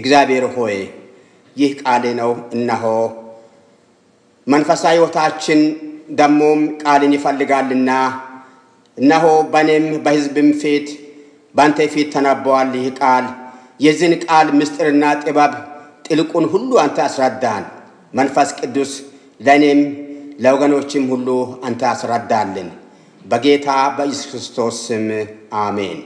እግዚአብሔር ሆይ ይህ ቃል ነው። እነሆ መንፈሳዊ ሕይወታችን ደሞም ቃልን ይፈልጋልና እነሆ በእኔም በሕዝብም ፊት በአንተ ፊት ተነበዋል። ይህ ቃል የዚህን ቃል ምስጢርና ጥበብ ጥልቁን ሁሉ አንተ አስረዳን። መንፈስ ቅዱስ ለእኔም ለወገኖችም ሁሉ አንተ አስረዳልን። በጌታ በኢየሱስ ክርስቶስ ስም አሜን።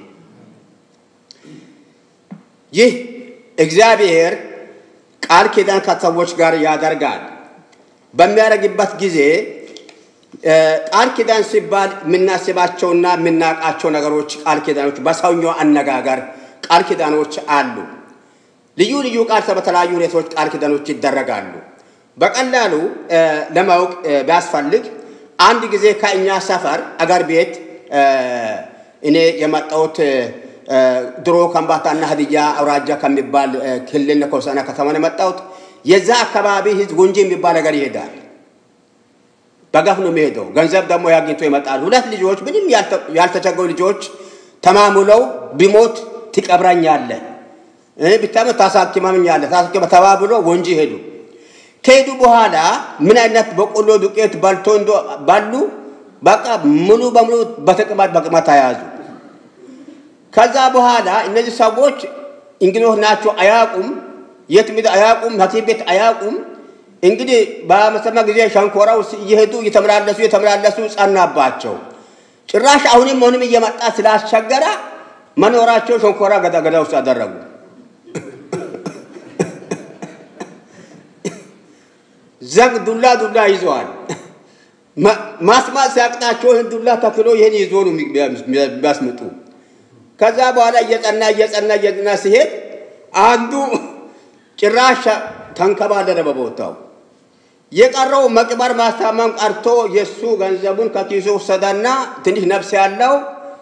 ይህ እግዚአብሔር ቃል ኪዳን ከሰዎች ጋር ያደርጋል። በሚያደርግበት ጊዜ ቃል ኪዳን ሲባል የምናስባቸውና የምናውቃቸው ነገሮች ቃል ኪዳኖች በሰውኛው አነጋገር ቃል ኪዳኖች አሉ። ልዩ ልዩ ቃል በተለያዩ ሁኔታዎች ቃል ኪዳኖች ይደረጋሉ። በቀላሉ ለማወቅ ቢያስፈልግ አንድ ጊዜ ከእኛ ሰፈር አገር ቤት እኔ የመጣሁት ድሮ ከምባታና ሀዲያ አውራጃ ከሚባል ክልል ከሆሳዕና ከተማ ነው የመጣሁት። የዛ አካባቢ ህዝብ ጉንጂ የሚባል ነገር ይሄዳል። በገፍ ነው የሚሄደው። ገንዘብ ደግሞ ያግኝቶ ይመጣል። ሁለት ልጆች ምንም ያልተቸገሩ ልጆች ተማሙለው ቢሞት ትቀብረኛለህ፣ ብታመት ታሳክመኛለህ ተባብሎ ወንጂ ሄዱ። ከሄዱ በኋላ ምን አይነት በቆሎ ዱቄት በልቶ እንዶ ባሉ በቃ ሙሉ በሙሉ በተቅማጥ በቅማት ተያዙ። ከዛ በኋላ እነዚህ ሰዎች እንግዶች ናቸው፣ አያውቁም፣ የት ምድ አያውቁም፣ ሐኪም ቤት አያውቁም። እንግዲህ በመሰማ ጊዜ ሸንኮራው እየሄዱ እየተመላለሱ እየተመላለሱ ጸናባቸው። ጭራሽ አሁንም አሁንም እየመጣ ስላስቸገረ መኖራቸው ሸንኮራ ገዳ ገዳ ውስጥ አደረጉ። ዘግ ዱላ ዱላ ይዘዋል። ማስማት ሲያቅታቸው ይህን ዱላ ተክሎ ይህን ይዞ ነው የሚያስምጡ። ከዛ በኋላ እየጸና እየጸና እየጸና ሲሄድ አንዱ ጭራሽ ተንከባለለ በቦታው። የቀረው መቅበር ማስታመም ቀርቶ የእሱ ገንዘቡን ከኪሱ ወሰደና ትንሽ ነፍስ ያለው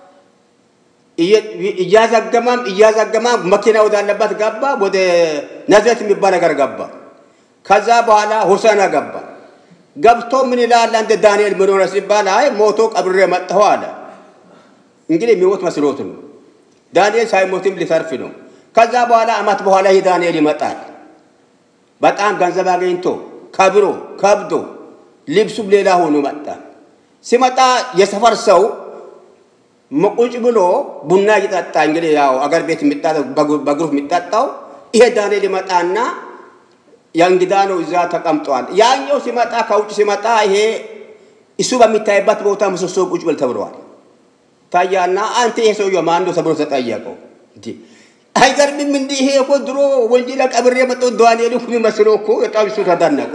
እያዘገማም እያዘገማም መኪና ወዳለበት ገባ። ወደ ነዘት የሚባል ነገር ገባ። ከዛ በኋላ ሆሳና ገባ። ገብቶ ምን ይላል አንተ ዳንኤል ምን ሆነ ሲባል አይ ሞቶ ቀብሬ መጣሁ አለ። እንግዲህ የሚሞት መስሎት ነው። ዳንኤል ሳይሞትም ሊተርፍ ነው። ከዛ በኋላ አመት በኋላ ይህ ዳንኤል ይመጣል። በጣም ገንዘብ አገኝቶ ከብሮ ከብዶ ልብሱም ሌላ ሆኖ መጣ። ሲመጣ የሰፈር ሰው ቁጭ ብሎ ቡና እየጠጣ እንግዲህ ያው አገር ቤት በግሩፕ የሚጠጣው ይሄ ዳንኤል ይመጣና የእንግዳ ነው እዛ ተቀምጧል። ያኛው ሲመጣ ከውጭ ሲመጣ ይሄ እሱ በሚታይበት ቦታ ምሰሶ ቁጭ ብል ተብለዋል። ታያና አንተ ይሄ ሰውዬው ማን ነው ተብሎ ተጠየቀው። እንዲ አይገርምም? እንዲህ ይሄ እኮ ድሮ ወንጀል ቀብሬ የመጣው ዳንኤል እኮ የሚመስለው እኮ በጣም እሱ ተደነቀ።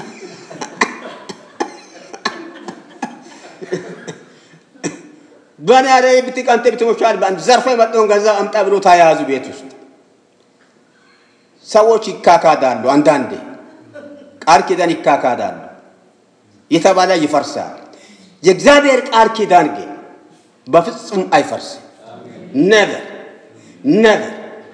በኔ ያለ ብትቀንተ ብትሞቻል በአንድ ዘርፎ የመጣውን ገንዘብ አምጣ ብሎ ታያዙ ቤት ውስጥ ሰዎች ይካካዳሉ። አንዳንዴ ቃል ኪዳን ይካካዳሉ። የተባለ ይፈርሳል። የእግዚአብሔር ቃል ኪዳን ግን በፍጹም አይፈርስም። ነበር ነበር።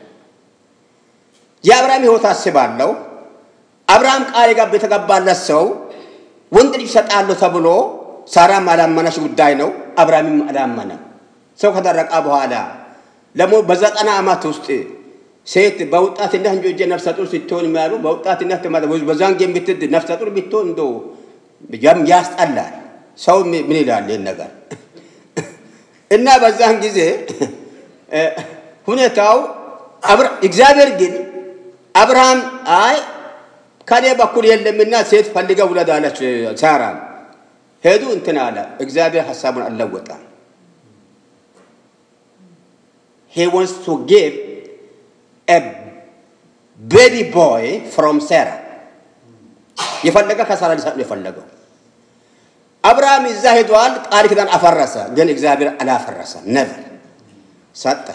የአብርሃም ሕይወት አስባለሁ። አብርሃም ቃል የተገባለት ሰው ወንድ ልጅ እሰጥሃለሁ ተብሎ ሳራም አላመነች ጉዳይ ነው። አብርሃምም አላመነም። ሰው ከደረቀ በኋላ ደግሞ በዘጠና ዓመት ውስጥ ሴት በወጣትነት እንጂ እጀ ነፍሰ ጡር ስትሆን የሚያሉ በወጣትነት በዛን የምትድ ነፍሰ ጡር ብትሆን እንዶ ያስጠላል። ሰው ምን ይላል ይህን ነገር እና በዛን ጊዜ ሁኔታው እግዚአብሔር ግን አብርሃም አይ ከኔ በኩል የለምና ሴት ፈልገ ውለድ አለች ሳራ። ሄዱ እንትን አለ። እግዚአብሔር ሀሳቡን አልለወጠም። ሄ ወንስ ቱ ጊቭ a baby boy from Sarah የፈለገ ከሳራ ሊሰጥ ነው የፈለገው። አብርሃም እዛ ሄዷል። ቃል ኪዳን አፈረሰ፣ ግን እግዚአብሔር አላፈረሰም። ነበር ሰጠ።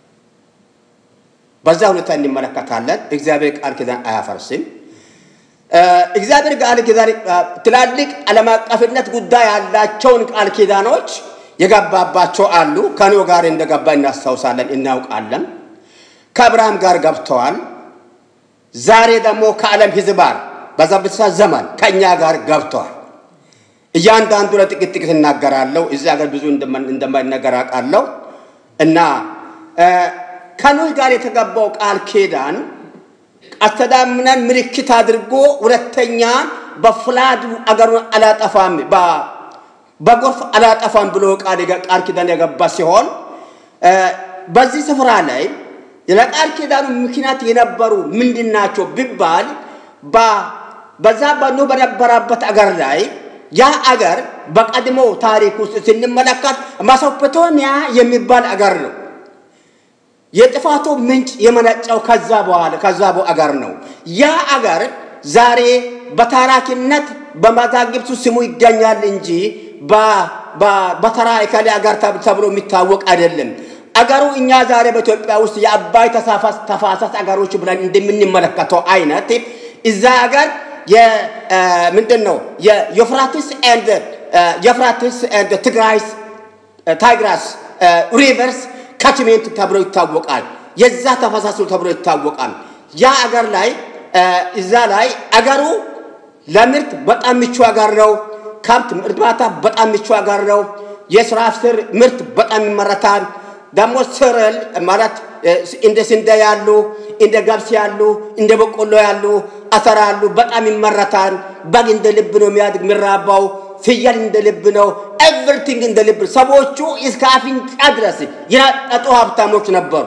በዛ ሁኔታ እንመለከታለን። እግዚአብሔር ቃል ኪዳን አያፈርስም። እግዚአብሔር ቃል ኪዳን ትላልቅ ዓለም አቀፍነት ጉዳይ ያላቸውን ቃል ኪዳኖች የገባባቸው አሉ። ከኖህ ጋር እንደገባ እናስታውሳለን፣ እናውቃለን። ከአብርሃም ጋር ገብተዋል። ዛሬ ደግሞ ከዓለም ሕዝብ ጋር በዛ ብቻ ዘመን ከእኛ ጋር ገብተዋል። እያንዳንዱ ለጥቂት ጥቂት እናገራለሁ። እዚህ ሀገር ብዙ እንደማይነገር አውቃለሁ። እና ከኖህ ጋር የተገባው ቃል ኪዳን አስተዳምነን ምልክት አድርጎ ሁለተኛ በፍላድ አገሩን አላጠፋም በጎርፍ አላጠፋም ብሎ ቃል ኪዳን የገባ ሲሆን በዚህ ስፍራ ላይ ለቃል ኪዳኑ ምክንያት የነበሩ ምንድን ናቸው ቢባል በዛ በኖህ በነበረበት አገር ላይ ያ አገር በቀድሞ ታሪክ ውስጥ ስንመለከት ማሶፖቶሚያ የሚባል አገር ነው። የጥፋቱ ምንጭ የመነጨው ከዛ በኋላ ከዛ አገር ነው። ያ አገር ዛሬ በታራኪነት በመዛግብቱ ስሙ ይገኛል እንጂ በተራ እከሌ አገር ተብሎ የሚታወቅ አይደለም። አገሩ እኛ ዛሬ በኢትዮጵያ ውስጥ የአባይ ተፋሰስ አገሮች ብለን እንደምንመለከተው አይነት እዛ አገር ምንድን ነው የዩፍራቲስ ኤንድ የፍራቲስ ኤንድ ትግራይስ ታይግራስ ሪቨርስ ካችሜንት ተብሎ ይታወቃል። የዛ ተፈሳሱ ተብሎ ይታወቃል። ያ አገር ላይ እዛ ላይ አገሩ ለምርት በጣም ምቹ አገር ነው። ከብት እርባታ በጣም ምቹ አገር ነው። የስራ ስር ምርት በጣም ይመረታል። ደግሞ ስርል ማለት እንደ ስንዴ ያሉ እንደ ገብስ ያሉ እንደ በቆሎ ያሉ አተር ያሉ በጣም ይመረታል። በግ እንደ ልብ ነው የሚያድግ የሚራባው። ፍየል እንደ ልብ ነው። ኤቭሪቲንግ እንደ ልብ። ሰዎቹ እስከ አፍንጫ ድረስ የናጠጡ ሀብታሞች ነበሩ።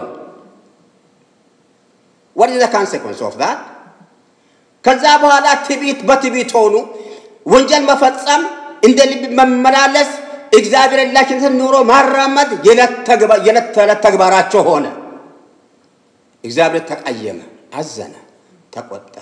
what is the consequence of that? ከዛ በኋላ ትዕቢት በትዕቢት ሆኑ። ወንጀል መፈጸም፣ እንደ ልብ መመላለስ፣ እግዚአብሔር የላችነትን ኑሮ ማራመድ የዕለት ተዕለት ተግባራቸው ሆነ። እግዚአብሔር ተቀየመ፣ አዘነ፣ ተቆጣ።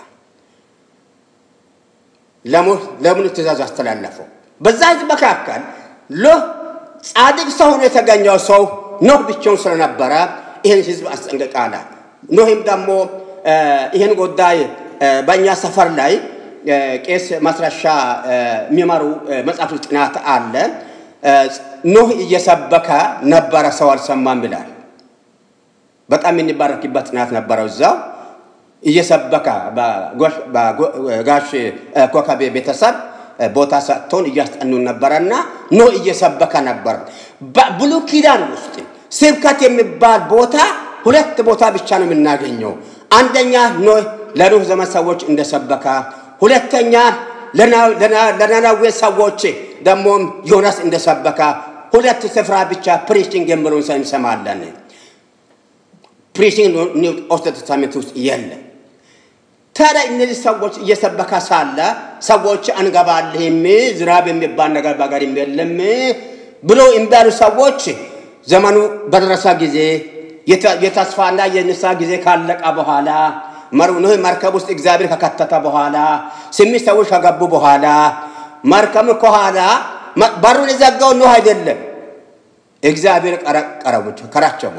ለምን ትእዛዝ አስተላለፈው? በዛ ህዝብ መካከል ሎህ ጻድቅ ሰው ሆኖ የተገኘው ሰው ኖህ ብቻውን ስለነበረ ይህን ህዝብ አስጠንቅቃለ። ኖህም ደግሞ ይህን ጉዳይ በእኛ ሰፈር ላይ ቄስ ማስረሻ የሚመሩ መጽሐፍ ጥናት አለ። ኖህ እየሰበከ ነበረ፣ ሰው አልሰማም ይላል። በጣም የሚባረክበት ጥናት ነበረው እዛው እየሰበከ በጋሽ ኮከቤ ቤተሰብ ቦታ ሰጥቶን እያስጠኑን ነበረና ኖህ እየሰበከ ነበር። በብሉይ ኪዳን ውስጥ ስብከት የሚባል ቦታ ሁለት ቦታ ብቻ ነው የምናገኘው። አንደኛ ኖህ ለኖህ ዘመን ሰዎች እንደሰበከ፣ ሁለተኛ ለነነዌ ሰዎች ደግሞ ዮናስ እንደሰበከ ሁለት ስፍራ ብቻ ፕሪቺንግ የሚለውን ሰው እንሰማለን። ፕሪቺንግ ኦልድ ቴስታሜንት ውስጥ የለም። ታዲያ እነዚህ ሰዎች እየሰበከ ሳለ ሰዎች አንገባልህም፣ ዝናብ የሚባል ነገር በሀገር የለም ብሎ እምቢ ያሉ ሰዎች ዘመኑ በደረሰ ጊዜ የተስፋና የንስሐ ጊዜ ካለቀ በኋላ ኖህ መርከብ ውስጥ እግዚአብሔር ከከተተ በኋላ ስምንት ሰዎች ከገቡ በኋላ መርከብ ከኋላ በሩን የዘጋው ኖህ አይደለም፣ እግዚአብሔር ቀረቡች ከራቸሙ።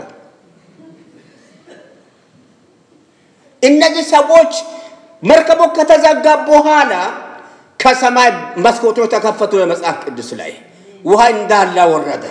እነዚህ ሰዎች መርከቡ ከተዘጋ በኋላ ከሰማይ መስኮቶች ተከፈቱ። በመጽሐፍ ቅዱስ ላይ ውሃ እንዳለ ወረደ።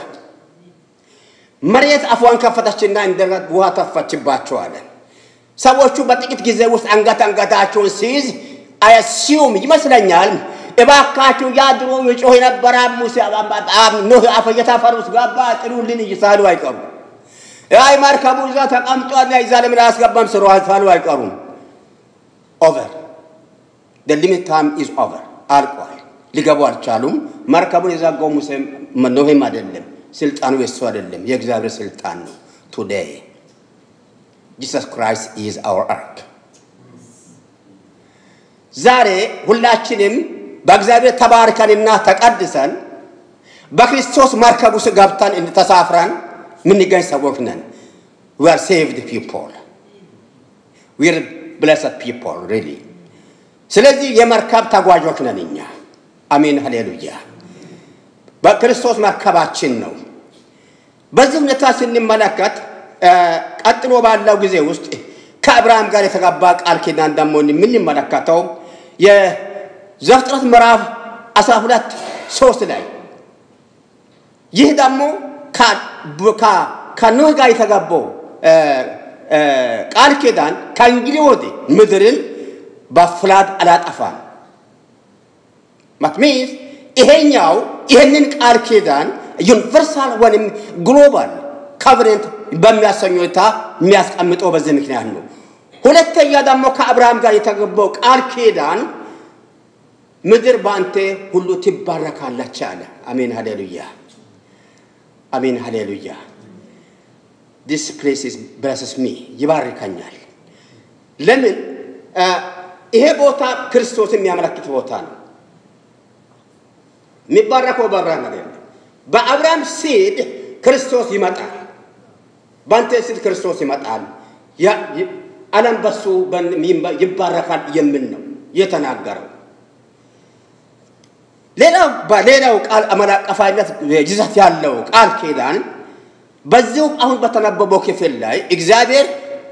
መሬት አፏን ከፈተችና እንደገና ውሃ ተፈችባቸዋል። ሰዎቹ በጥቂት ጊዜ ውስጥ አንገት አንገታቸውን ሲይዝ አያሲዩም ይመስለኛል። እባካችሁ ያ ድሮ የጮህ የነበረ ሙሴ ኖህ አፈየታፈር ውስጥ ገባ ጥሩልን እይሳሉ አይቀሩም። አይ መርከቡ እዛ ተቀምጧል እዛ ለምን አያስገባም ስሩ ሳሉ አይቀሩም። ኦቨር the limit time is over አልቋል። ሊገቡ አልቻሉም። መርከቡን የዘጋው ሙሴ ኖሄም አይደለም፣ ስልጣኑ የሱ አይደለም፣ የእግዚአብሔር ስልጣን ነው። ቱዴይ ጂሰስ ክራይስት ኢዝ አወር አርክ። ዛሬ ሁላችንም በእግዚአብሔር ተባርከንና ተቀድሰን በክርስቶስ መርከብ ውስጥ ገብተን ተሳፍረን የምንገኝ ሰዎች ነን። we are saved people we are blessed people really ስለዚህ የመርከብ ተጓዦች ነን እኛ። አሜን ሃሌሉያ። በክርስቶስ መርከባችን ነው። በዚህ ሁኔታ ስንመለከት ቀጥሎ ባለው ጊዜ ውስጥ ከአብርሃም ጋር የተጋባ ቃል ኪዳን ደግሞ የምንመለከተው የዘፍጥረት ምዕራፍ 12 ሶስት ላይ ይህ ደግሞ ከኖህ ጋር የተጋባው ቃል ኪዳን ከእንግዲህ ወዲህ ምድርን በፍላድ አላጠፋም። ማትሚስ ይሄኛው ይሄንን ቃል ኪዳን ዩኒቨርሳል ወይም ግሎባል ካቨነንት በሚያሰኝ ሁኔታ የሚያስቀምጠው በዚህ ምክንያት ነው። ሁለተኛ ደግሞ ከአብርሃም ጋር የተገባው ቃል ኪዳን ምድር በአንተ ሁሉ ትባረካለች አለ። አሜን ሃሌሉያ፣ አሜን ሃሌሉያ። ዲስ ፕሌስ ብለስስ ሚ ይባርከኛል። ለምን ይሄ ቦታ ክርስቶስ የሚያመለክት ቦታ ነው። የሚባረከው በአብርሃም አይደለም። በአብርሃም ሲድ ክርስቶስ ይመጣል። በአንተ ሲድ ክርስቶስ ይመጣል። ዓለም በሱ ይባረካል የሚል ነው የተናገረው። ሌላው በሌላው ቃል ዓለም አቀፋዊነት ይዘት ያለው ቃል ኪዳን በዚሁ አሁን በተነበበው ክፍል ላይ እግዚአብሔር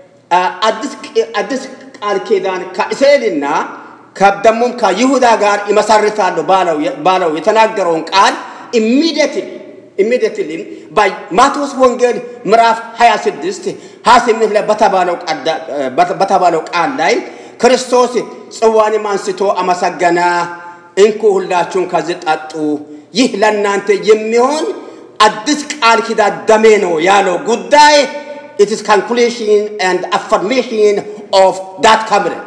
አዲስ ቃል ኪዳን ከእስራኤልና ደግሞም ከይሁዳ ጋር ይመሰርታለሁ ባለው የተናገረውን ቃል ኢሚዲየትሊ ኢሚዲየትሊ በማቴዎስ ወንጌል ምዕራፍ 26 28 ላይ በተባለው ቃል ላይ ክርስቶስ ጽዋንም አንስቶ አመሰገነ። እንኩ ሁላችሁም ከዚህ ጠጡ፣ ይህ ለእናንተ የሚሆን አዲስ ቃል ኪዳን ደሜ ነው ያለው ጉዳይ it is conclusion and affirmation of that covenant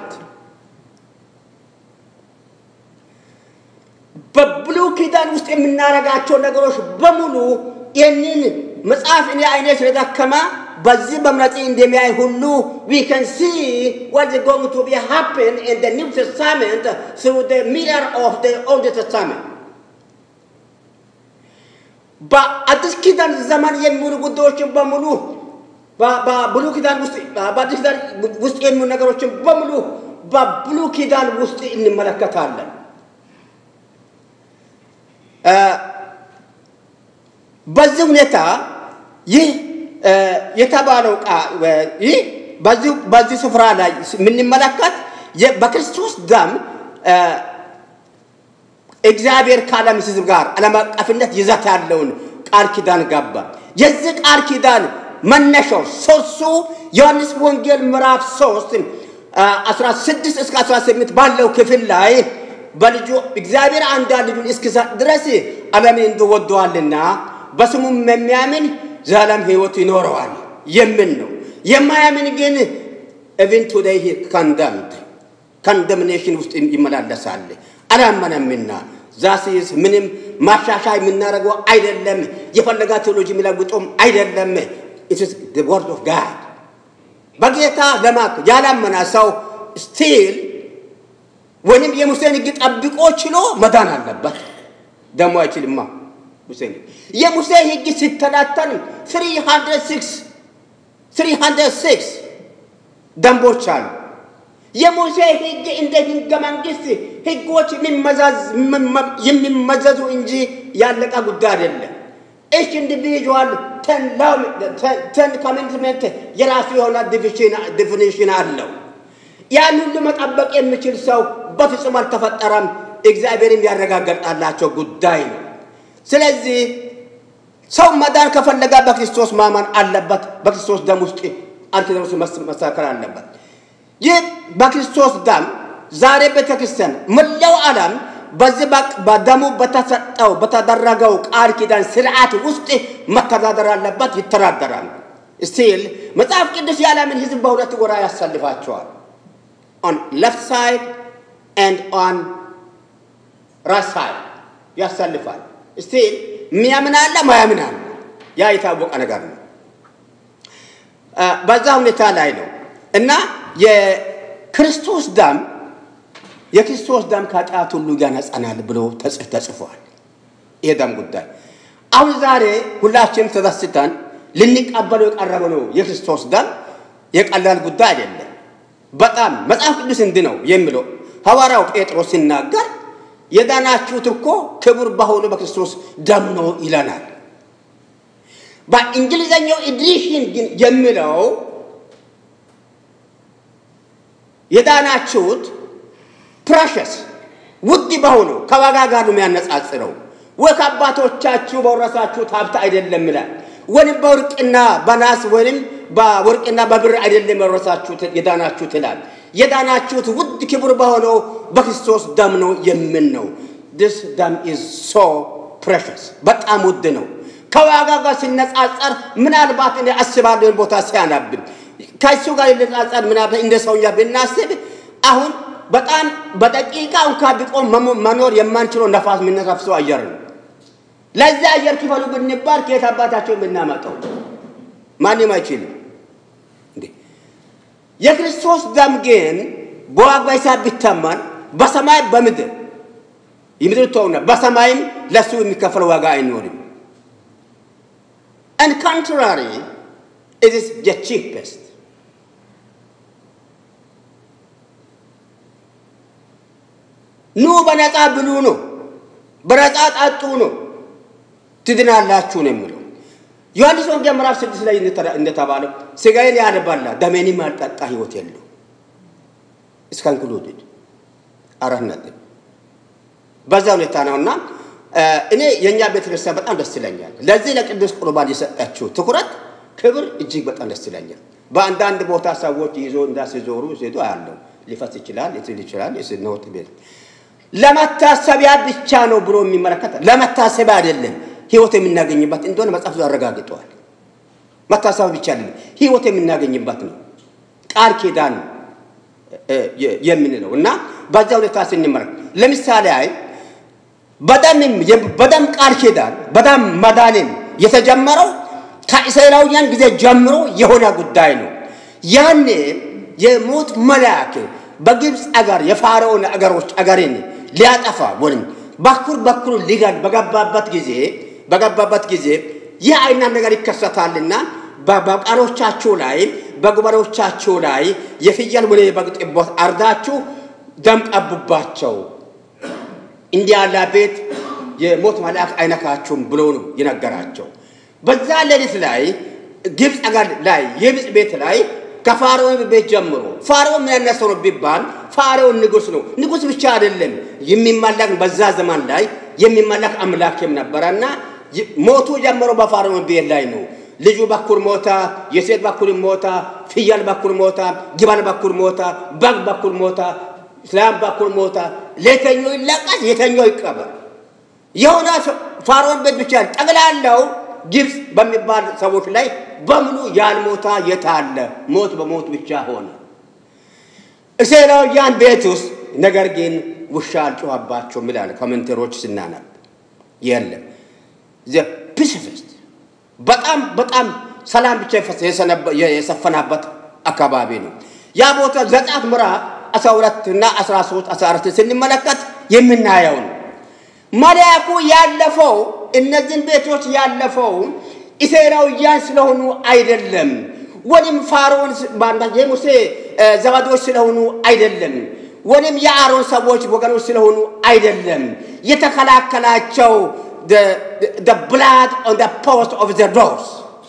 በብሉይ ኪዳን ውስጥ የምናደርጋቸው ነገሮች በሙሉ ይህንን መጽሐፍ እኔ አይኔ ስለደከመ በዚህ በምረጽ እንደሚያይ ሁሉ we can see what is going to be happen in the New Testament through the mirror of the Old Testament. በአዲስ ኪዳን ዘመን የሚውሉ ጉዳዮችን በሙሉ በብሉይ ኪዳን ውስጥ በአዲስ ኪዳን ውስጥ የሚውሉ ነገሮችን በሙሉ በብሉይ ኪዳን ውስጥ እንመለከታለን። በዚህ ሁኔታ ይህ የተባለው ይህ በዚህ ስፍራ ላይ የምንመለከት በክርስቶስ ደም እግዚአብሔር ከዓለም ሕዝብ ጋር ዓለም አቀፍነት ይዘት ያለውን ቃል ኪዳን ገባ። የዚህ ቃል ኪዳን መነሻው ሶርሱ ዮሐንስ ወንጌል ምዕራፍ 3 16 እስከ 18 ባለው ክፍል ላይ በልጁ እግዚአብሔር አንድ ልጁን እስኪሰጥ ድረስ ዓለምን እንዲወደዋልና በስሙም የሚያምን ዘላለም ሕይወት ይኖረዋል የሚል ነው። የማያምን ግን ኢቭን ቱዴይ ኮንደምድ ኮንደምኔሽን ውስጥ ይመላለሳል። አላመነምና ዛሲስ ምንም ማሻሻያ የምናደርገው አይደለም። የፈለጋ ቴዎሎጂ የሚለውጠውም አይደለም። ኢትስ ወርድ ኦፍ ጋድ በጌታ ለማክ ያላመነ ሰው ስቲል ወይም የሙሴን ሕግ ጠብቆ ችሎ መዳን አለበት። ደግሞ አይችልማ። ሙሴን የሙሴ ሕግ ሲተላተን 306 306 ደንቦች አሉ። የሙሴ ሕግ እንደ ሕገ መንግስት ሕጎች የሚመዘዙ እንጂ ያለቀ ጉዳይ አይደለም። እች ኢንዲቪዥዋል ተን ኮሚትመንት የራሱ የሆነ ዲፊኒሽን አለው። ያን ሁሉ መጠበቅ የሚችል ሰው በፍጹም አልተፈጠረም። እግዚአብሔርም ያረጋገጣላቸው ጉዳይ ነው። ስለዚህ ሰው መዳን ከፈለገ በክርስቶስ ማመን አለበት። በክርስቶስ ደም ውስጥ አንትነሱ መስተካከል አለበት። ይህ በክርስቶስ ደም ዛሬ ቤተክርስቲያን መላው ዓለም በዚህ በደሙ በተሰጠው በተደረገው ቃል ኪዳን ስርዓት ውስጥ መተዳደር አለበት፣ ይተዳደራል። ስቲል መጽሐፍ ቅዱስ የዓለምን ሕዝብ በሁለት ጎራ ያሰልፋቸዋል። ኦን ሌፍት ሳይድ ኤንድ ኦን ራይት ሳይድ ያሰልፋል። ስቲል የሚያምን አለ፣ ማያምን አለ። ያ የታወቀ ነገር ነው። በዛ ሁኔታ ላይ ነው እና የክርስቶስ ደም የክርስቶስ ደም ከኃጢአት ሁሉ ያነጻናል ብሎ ተጽፏል። ይሄ ደም ጉዳይ አሁን ዛሬ ሁላችንም ተደስተን ልንቀበለው የቀረበው የክርስቶስ ደም የቀላል ጉዳይ አይደለም። በጣም መጽሐፍ ቅዱስ እንዲህ ነው የሚለው ሐዋርያው ጴጥሮስ ሲናገር የዳናችሁት እኮ ክቡር በሆኑ በክርስቶስ ደም ነው ይለናል። በእንግሊዘኛው ኤዲሽን ግን የሚለው የዳናችሁት ፕራሸስ ውድ በሆነው ከዋጋ ጋር ነው የሚያነጻጽረው። ወይ ከአባቶቻችሁ በወረሳችሁት ሀብት አይደለም ይላል። ወይም በወርቅና በናስ ወይም በወርቅና በብር አይደለም የወረሳችሁት የዳናችሁት ይላል። የዳናችሁት ውድ ክቡር በሆነው በክርስቶስ ደም ነው የምን ነው። ዲስ ደም ኢዝ ሶ ፕሬሸስ በጣም ውድ ነው። ከዋጋ ጋር ሲነጻጸር ምናልባት እኔ አስባለሁ ቦታ ሲያናብን ከእሱ ጋር ልናጸድ ምናምን እንደ ሰውኛ ብናስብ አሁን በጣም በደቂቃ እንኳ ቢቆም መኖር የማንችለው ነፋስ የምነሳፍሰው አየር ነው። ለዚህ አየር ክፈሉ ብንባል ከየት አባታቸው የምናመጣው ማንም አይችልም። እንዴ የክርስቶስ ደም ግን በዋጋ ሂሳብ ቢተመን በሰማይ በምድር የምድር ተውና በሰማይም ለሱ የሚከፈለው ዋጋ አይኖርም። and contrary it is the cheapest ኑ በነፃ ብሉ ነው፣ በነፃ ጠጡ ነው፣ ትድናላችሁ ነው የሚለው። ዮሐንስ ወንጌል ምዕራፍ ስድስት ላይ እንደተባለው ስጋዬን ያልበላ ደሜንም ያልጠጣ ህይወት የለው። እስከ ኢንክሉድድ አራት ነጥብ በዛ ሁኔታ ነውና እኔ የእኛ ቤተክርስቲያን በጣም ደስ ይለኛል። ለዚህ ለቅዱስ ቁርባን የሰጠችው ትኩረት፣ ክብር እጅግ በጣም ደስ ይለኛል። በአንዳንድ ቦታ ሰዎች ይዞ እንዳሲዞሩ ሴቱ አያለው ሊፈስ ይችላል፣ ሊትል ይችላል። የስነውጥ ቤት ለመታሰቢያ ብቻ ነው ብሎ የሚመለከት ለመታሰቢያ አይደለም፣ ህይወት የምናገኝበት እንደሆነ መጽሐፍ አረጋግጠዋል። መታሰቢያ ብቻ አይደለም፣ ህይወት የምናገኝበት ነው። ቃል ኪዳን የምንለው እና በዛ ሁኔታ ስንመለከት ለምሳሌ አይ በደም ቃል ኪዳን በደም መዳንን የተጀመረው ከእስራኤላውያን ጊዜ ጀምሮ የሆነ ጉዳይ ነው። ያኔ የሞት መልአክ በግብፅ አገር የፋርዖን አገሮች አገርን ሊያጠፋ ወይም በኩር በኩር ሊገል በገባበት ጊዜ በገባበት ጊዜ ይህ አይነት ነገር ይከሰታልና በቃሎቻችሁ ላይ በጉበሮቻችሁ ላይ የፍየል ወይ የበግ ጥቦት አርዳችሁ ደም ቀቡባቸው እንዲህ ያለ ቤት የሞት መልአክ አይነካችሁም ብሎ ነው የነገራቸው። በዛ ሌሊት ላይ ግብፅ አገር ላይ የግብፅ ቤት ላይ ከፋርዖን ቤት ጀምሮ ፋርዖን ምን አይነት ሰው ነው ቢባል ፋርዖን ንጉስ ነው። ንጉስ ብቻ አይደለም የሚመለክ በዛ ዘመን ላይ የሚመለክ አምላክም ነበረና ሞቱ ጀምሮ በፋርዖን ቤት ላይ ነው። ልጁ በኩር ሞታ፣ የሴት በኩር ሞታ፣ ፍየል በኩር ሞታ፣ ግመል በኩር ሞታ፣ በግ በኩር ሞታ፣ ላም በኩር ሞታ። ለየተኛው ይለቀስ፣ የተኛው ይቀበር። የሆነ ፋርዖን ቤት ብቻ ጠቅላላው ግብፅ በሚባል ሰዎች ላይ በሙሉ ያልሞታ የታለ ሞት በሞት ብቻ ሆነ። እስራኤላውያን ቤት ውስጥ ነገር ግን ውሻ አልጮኸባቸውም ይላል ኮሜንተሮች ስናነብ። የለም ፒስፊስት በጣም በጣም ሰላም ብቻ የሰፈናበት አካባቢ ነው። ያ ቦታ ዘጸአት ምዕራፍ 12 እና 13 14 ስንመለከት የምናየው ነው። መልአኩ ያለፈው እነዚህን ቤቶች ያለፈው እስራኤላውያን ስለሆኑ አይደለም፣ ወይም ፋርዖን የሙሴ ዘመዶች ስለሆኑ አይደለም፣ ወይም የአሮን ሰዎች ወገኖች ስለሆኑ አይደለም። የተከላከላቸው ብላድ ኦን ፖስት ኦፍ ዘ ዶርስ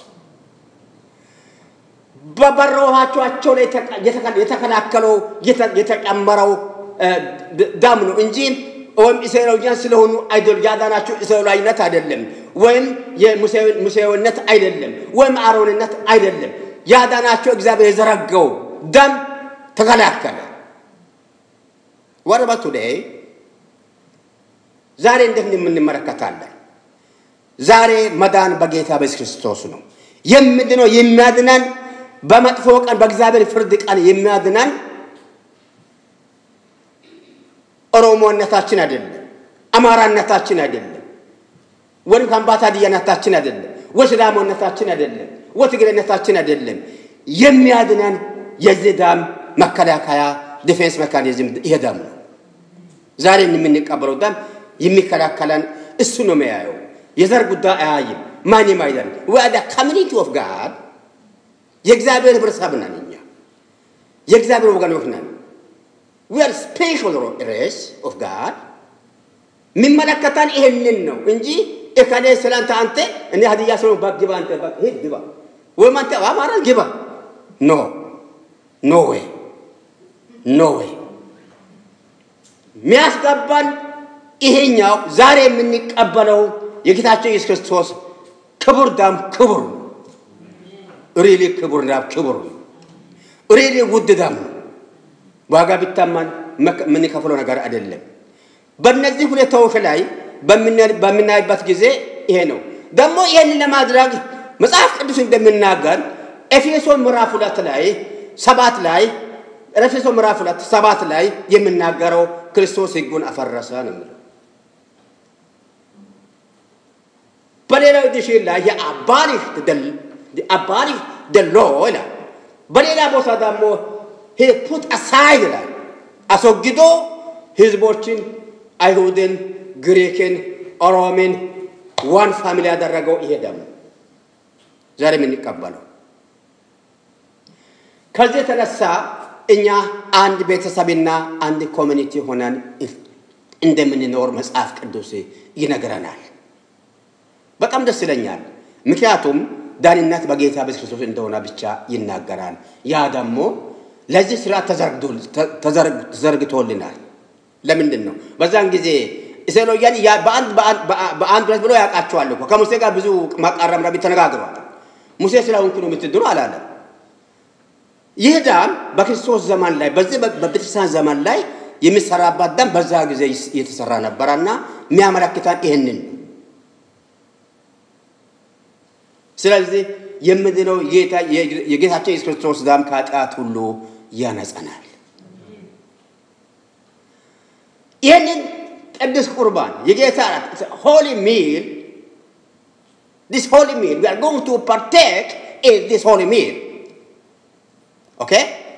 በበሮቻቸው ላይ የተከላከለው የተጨመረው ደም ነው እንጂ ወይም እስራኤላውያን ስለሆኑ አይደል ያዳናቸው እስራኤላዊነት አይደለም፣ ወይም የሙሴዊነት አይደለም፣ ወይም አሮንነት አይደለም። ያዳናቸው እግዚአብሔር የዘረጋው ደም ተከላከለ። ወረበቱ ላይ ዛሬ እንዴት የምንመለከታለን? ዛሬ መዳን በጌታ በኢየሱስ ክርስቶስ ነው። የምንድነው የሚያድነን በመጥፎ ቀን በእግዚአብሔር ፍርድ ቀን የሚያድነን ኦሮሞነታችን አይደለም፣ አማራነታችን አይደለም፣ ወይም ከምባታ ዲያነታችን አይደለም፣ ወይ ሲዳሞነታችን አይደለም፣ ወይ ትግሬነታችን አይደለም። የሚያድነን የዚህ ደም መከላከያ ዲፌንስ ሜካኒዝም ይሄ ደም ነው። ዛሬ የምንቀበለው ደም የሚከላከለን እሱ ነው የሚያየው። የዘር ጉዳይ አያይም። ማንም አይደለም። ወደ ኮሚኒቲ ኦፍ ጋድ የእግዚአብሔር ህብረተሰብ ነን እኛ የእግዚአብሔር ወገኖች ነን። we are special race of God የሚመለከተን ይሄንን ነው እንጂ እከሌ ስለአንተ አንተ እኔ ሀዲያ ስለ ግባ አንተ ሂድ ግባ ወይም አንተ አማራ ግባ ኖ ኖ ዌይ ኖ ዌይ የሚያስገባን ይሄኛው ዛሬ የምንቀበለው የጌታችን ኢየሱስ ክርስቶስ ክቡር ደም ክቡር ነው። ሪሊ ክቡር ደም ክቡር ነው። ሪሊ ውድ ደም ነው። ዋጋ ቢታማን የምንከፍለው ነገር አይደለም። በእነዚህ ሁኔታዎች ላይ በምናይበት ጊዜ ይሄ ነው። ደግሞ ይህንን ለማድረግ መጽሐፍ ቅዱስ እንደሚናገር ኤፌሶን ምዕራፍ ሁለት ላይ ሰባት ላይ ኤፌሶን ምዕራፍ ሁለት ሰባት ላይ የምናገረው ክርስቶስ ሕጉን አፈረሰ ነው የሚለው። በሌላው ኤዲሽን ላይ የአባሊሽ አባሊሽ ደሎ ይላል። በሌላ ቦታ ደግሞ ፑት አሳይድ ይላል። አስወግዶ ህዝቦችን አይሁድን፣ ግሪክን፣ ኦሮምን ዋን ፋሚሊ ያደረገው ይሄ ደግሞ ዛሬ የምንቀበለው ከዚህ የተነሳ እኛ አንድ ቤተሰብና አንድ ኮሚኒቲ ሆነን እንደምንኖር መጽሐፍ ቅዱስ ይነግረናል። በጣም ደስ ይለኛል። ምክንያቱም ዳንነት በጌታ በኢየሱስ ክርስቶስ እንደሆነ ብቻ ይናገራል። ያ ደግሞ ለዚህ ስራ ተዘርግቶልናል። ለምንድን ነው? በዛን ጊዜ እስራኤላውያን በአንድ ሁለት ብሎ ያውቃቸዋል እኮ ከሙሴ ጋር ብዙ ማቃረም ረቢ ተነጋግሯል። ሙሴ ስለሆንኩ ነው የምትድሩ አላለም። ይህ ዳም በክርስቶስ ዘመን ላይ በዚህ በቤተክርስቲያን ዘመን ላይ የሚሰራባት ዳም በዛ ጊዜ እየተሰራ ነበረና የሚያመለክታን ይህንን ስለዚህ የምድነው የጌታችን የኢየሱስ ክርስቶስ ዳም ከኃጢአት ሁሉ ያነጸናል። ይህንን ቅዱስ ቁርባን የጌታ ሆሊ ሚል ዲስ ሆሊ ሚል ዊ አር ጎይንግ ቱ ፓርቴክ ኢን ዲስ ሆሊ ሚል ኦኬ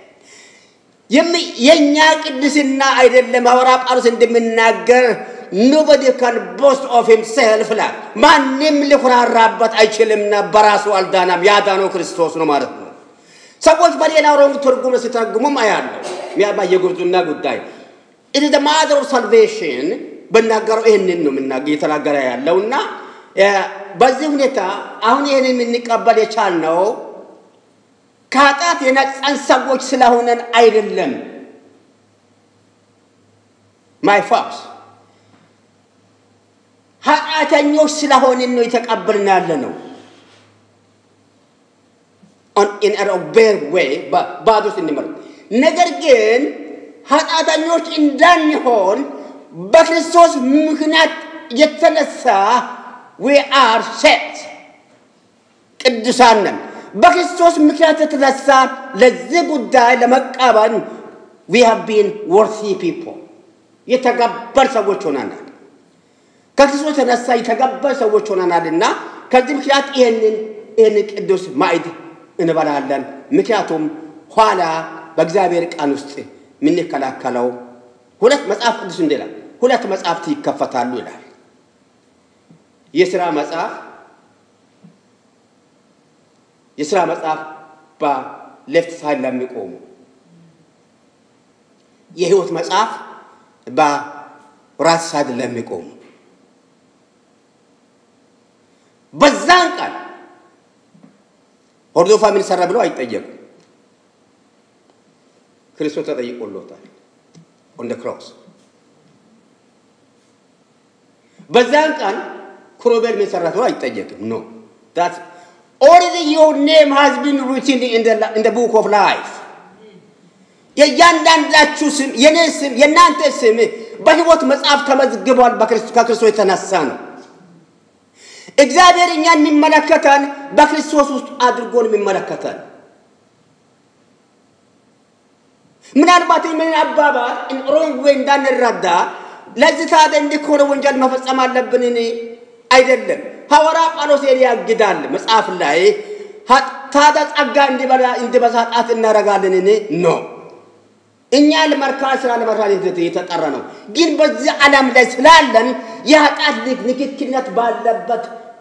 የእኛ ቅድስና አይደለም። ሐዋርያ ጳውሎስ እንደሚናገር ኖበዲ ካን ቦስት ኦፍ ሂምሴልፍ ላ ማንም ሊኮራራበት አይችልምና በራሱ አልዳናም፣ ያዳነው ክርስቶስ ነው ማለት ነው። ሰዎች በሌላ ሮንግ ትርጉም ሲተረጉሙም አያለው። ሚያባ የጉርዙና ጉዳይ ኢት ኢዝ ማዘር ኦፍ ሳልቬሽን በናገረው ይህንን ነው እየተናገረ ያለውና በዚህ ሁኔታ አሁን ይህንን የምንቀበል የቻልነው ከኃጢአት የነጻን ሰዎች ስለሆነን አይደለም። ማይ ፋክስ ኃጢአተኞች ስለሆንን ነው የተቀበልን ያለ ነው። ኢን ኦቤር ዌይ ባዶ ስንመር ነገር ግን ኃጢአተኞች እንዳንሆን በክርስቶስ ምክንያት የተነሳ ዊ አር ሴት ቅዱሳን ነን። በክርስቶስ ምክንያት የተነሳ ለዚህ ጉዳይ ለመቀበል ዊ ሃቭ ቢን ወርቲ ፒፕል የተገበር ሰዎች ሆነናል። ከክርስቶስ የተነሳ የተገበር ሰዎች ሆነናልና ከዚህ ምክንያት ይህንን ይህንን ቅዱስ ማዕድ እንበላለን። ምክንያቱም ኋላ በእግዚአብሔር ቃል ውስጥ የምንከላከለው ሁለት መጽሐፍ ቅዱስ እንዲላል ሁለት መጽሐፍት ይከፈታሉ ይላል። የሥራ መጽሐፍ የሥራ መጽሐፍ በሌፍት ሳይድ ለሚቆሙ የህይወት መጽሐፍ በራስ ሳይድ ለሚቆሙ በዛን ቀን ሆርዶፋ ምን ሰራ ብለው አይጠየቁም። ክርስቶስ ተጠይቆሎታል ኦን ክሮስ። በዛን ቀን ክሮቤል ምን ሰራ ብለው አይጠየቅም። ኖ ዳት ኦልሬዲ ዮር ኔም ሃዝ ቢን ሪትን ኢን ዘ ቡክ ኦፍ ላይፍ የእያንዳንዳችሁ ስም የኔ ስም የእናንተ ስም በህይወት መጽሐፍ ተመዝግቧል። ከክርስቶስ የተነሳ ነው። እግዚአብሔር እኛን የሚመለከተን በክርስቶስ ውስጥ አድርጎን የሚመለከተን ምናልባት ምን አባባል ሮንግ ወይ እንዳንረዳ ለዚህ ታዲያ እንዲህ ከሆነ ወንጀል መፈጸም አለብን? አይደለም። ሐዋርያ ጳውሎስ ያግዳል መጽሐፍ ላይ ታዲያ ጸጋ እንዲበዛ ኃጢአት እናደርጋለንን? ኖ እኛ ለመርካት ስራ ለመስራት የተጠራ ነው። ግን በዚህ ዓለም ላይ ስላለን የኃጢአት ንክክነት ባለበት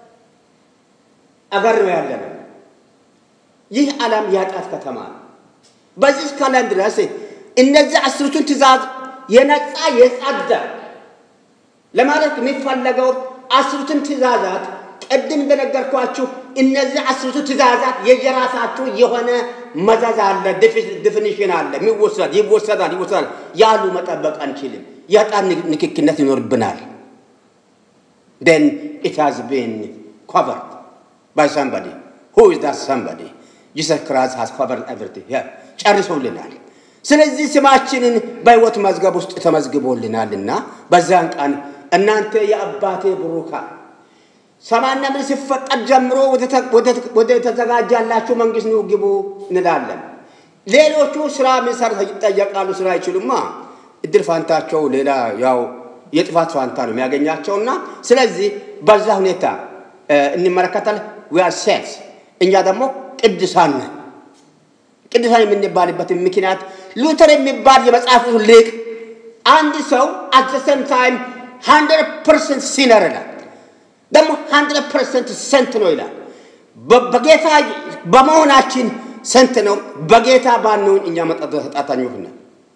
አገር ነው ያለ ነው። ይህ ዓለም የኃጢአት ከተማ ነው። በዚህ እስካለን ድረስ እነዚህ አስርቱን ትእዛዝ የነጻ የጸዳ ለማለት የሚፈለገው አስርቱን ትእዛዛት ቅድም እንደነገርኳችሁ እነዚህ አስርቱ ትእዛዛት የየራሳችሁ የሆነ መዘዝ አለ፣ ዲፊኒሽን አለ። የሚወሰድ ይወሰዳል ይወሰዳል ያሉ መጠበቅ አንችልም። የዕጣን ንክክነት ይኖርብናል። then it has been covered by somebody who is that somebody Jesus Christ has covered everything yeah ጨርሶልናል። ስለዚህ ስማችንን በሕይወት መዝገብ ውስጥ ተመዝግቦልናልና በዛን ቀን እናንተ የአባቴ ብሩካን ሰማይና ምድር ሲፈጠር ጀምሮ ወደ ተዘጋጃላችሁ መንግስት ነው ግቡ እንላለን። ሌሎቹ ስራ መሰረት ይጠየቃሉ። ስራ አይችሉማ። እድል ፋንታቸው ሌላ ያው የጥፋት ፋንታ ነው የሚያገኛቸውና ስለዚህ በዛ ሁኔታ እንመለከታለን። ዊአር ሴትስ እኛ ደግሞ ቅዱሳን ነን። ቅዱሳን የምንባልበት ምክንያት ሉተር የሚባል የመጽሐፍ ሊቅ አንድ ሰው አት ዘ ሴም ታይም ሀንድረድ ፐርሰንት ሲነር ይላል፣ ደግሞ ሀንድረድ ፐርሰንት ሰንት ነው ይላል። በጌታ በመሆናችን ሰንት ነው፣ በጌታ ባንሆን እኛ መጣጣኞች ነን።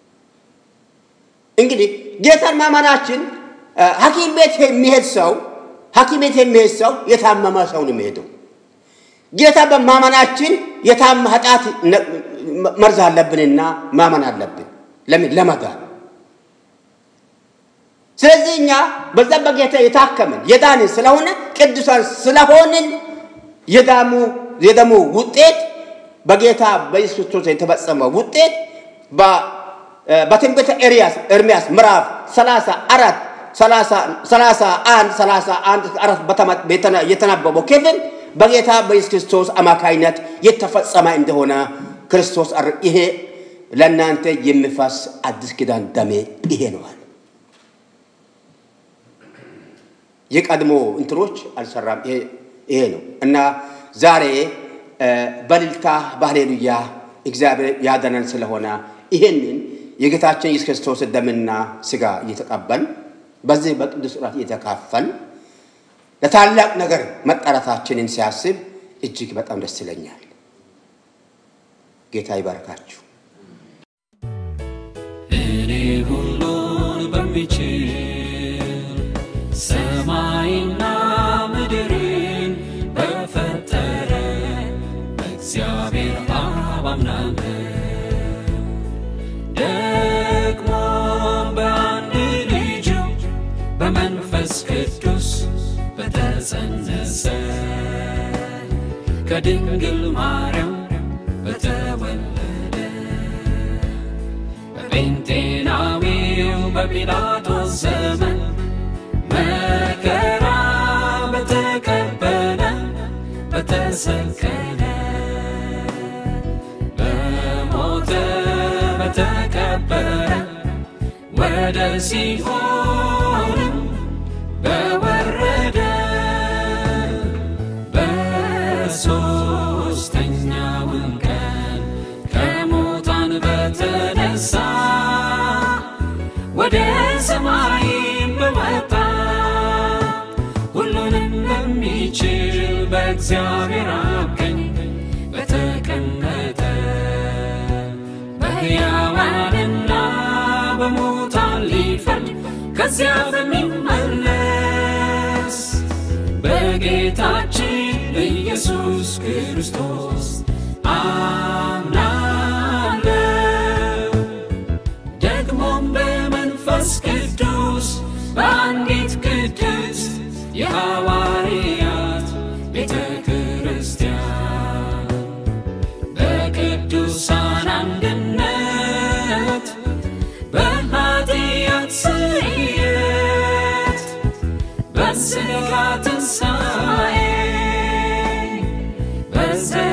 እንግዲህ ጌታን ማመናችን ሐኪም ቤት የሚሄድ ሰው ሐኪም ቤት የሚሄድ ሰው የታመመ ሰው ነው የሚሄደው። ጌታ በማመናችን የታመ ኃጢአት መርዝ አለብንና ማመን አለብን። ለምን? ለመዳን። ስለዚህ እኛ በዛ በጌታ የታከምን የዳንን ስለሆነ ቅዱሳን ስለሆንን የዳሙ የደሙ ውጤት በጌታ በኢየሱስ ክርስቶስ የተፈጸመው ውጤት በትንቢተ ኤርያስ ኤርምያስ ምዕራፍ 34 31 31 አራት የተነበበው ክፍል በጌታ በኢየሱስ ክርስቶስ አማካይነት የተፈጸመ እንደሆነ ክርስቶስ ይሄ ለእናንተ የሚፈስ አዲስ ኪዳን ደሜ ይሄ ነዋል። የቀድሞ እንትኖች አልሰራም። ይሄ ነው እና ዛሬ በልልታ በሃሌሉያ እግዚአብሔር ያደነን ስለሆነ ይሄንን የጌታችን ኢየሱስ ክርስቶስ ደምና ስጋ እየተቀበል በዚህ በቅዱስ ራት እየተካፈል ለታላቅ ነገር መጠራታችንን ሲያስብ እጅግ በጣም ደስ ይለኛል። ጌታ ይባርካችሁ። እኔ ሁሉን በሚችል ሰማይና ምድርን በፈጠረ በእግዚአብሔር አብ አምናለሁ። ደግሞም በአንድ ልጁ በመንፈስ ቅዱስ በተጸነሰ ከድንግል ማርያም በተወለደ በጴንጤናዊው በጲላጦስ ዘመን መከራ በተቀበለ በተሰቀለ በሞተ በተቀበረ ወደ ሲኦልም በወረደ በሦስተኛውም ቀን ከሙታን በተነሳ ወደ ሰማይም በወጣ ሁሉንም በሚችል በእግዚአብሔር አብ ቀኝ በተቀመጠ በሕያዋንና በሙታን ሊፈርድ ከዚያ በሚመለስ በጌታችን በኢየሱስ ክርስቶስ አምናለሁ። ደግሞም በመንፈስ ቅዱስ በአንዲት ቅድስት የሐዋርያት ቤተ ክርስቲያን በቅዱሳን አንድነት በኃጢአት ስርየት በሥጋ ትንሣኤ በዘ